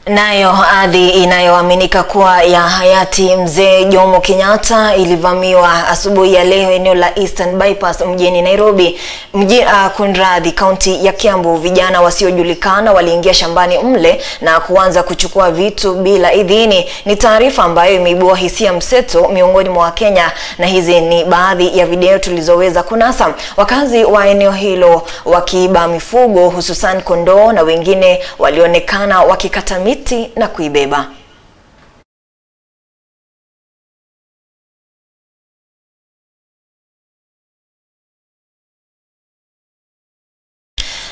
Nayo ardhi inayoaminika kuwa ya hayati mzee Jomo Kenyatta ilivamiwa asubuhi ya leo eneo la Eastern Bypass mjini Nairobi. Mji, uh, kunradhi, kaunti ya Kiambu. Vijana wasiojulikana waliingia shambani mle na kuanza kuchukua vitu bila idhini. Ni taarifa ambayo imeibua hisia mseto miongoni mwa Wakenya, na hizi ni baadhi ya video tulizoweza kunasa. Wakazi wa eneo hilo wakiiba mifugo hususan kondoo na wengine walionekana wakikata miti na kuibeba.